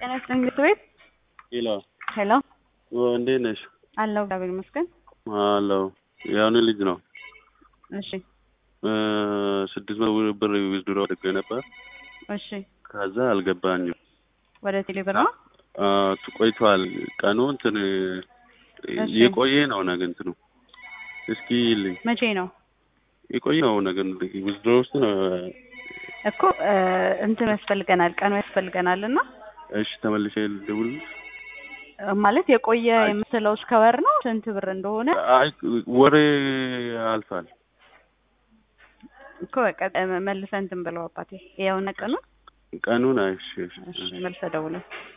ጤና ይስጥልኝ ምክር ቤት ሄሎ ሄሎ እንዴት ነሽ? አለሁ እግዚአብሔር ይመስገን። አለሁ የአሁኑ ልጅ ነው። እሺ ስድስት መቶ ብር ዊዝድሮ አድርጌ ነበር። እሺ ከዛ አልገባኝም። ወደ ቴሌብር ነው። ቆይቷል። ቀኑ እንትን እሺ። የቆየ ነው ነገ እንትኑ እስኪ ይልኝ መቼ ነው የቆየ ነው ነገር ዊዝድሮ ውስጥ ነው። እኮ እ እንትን ያስፈልገናል ቀኑ ያስፈልገናል እና እሺ ተመልሼ ልደውልልሽ። እ ማለት የቆየ የምትለው እስከ ወር ነው ስንት ብር እንደሆነ አይ ወሬ አልፋል። እኮ በቃ እ መልሰህ እንትን ብለው አባቴ ያውና ቀኑ ቀኑን አይሽ እሺ መልሰህ ደውለው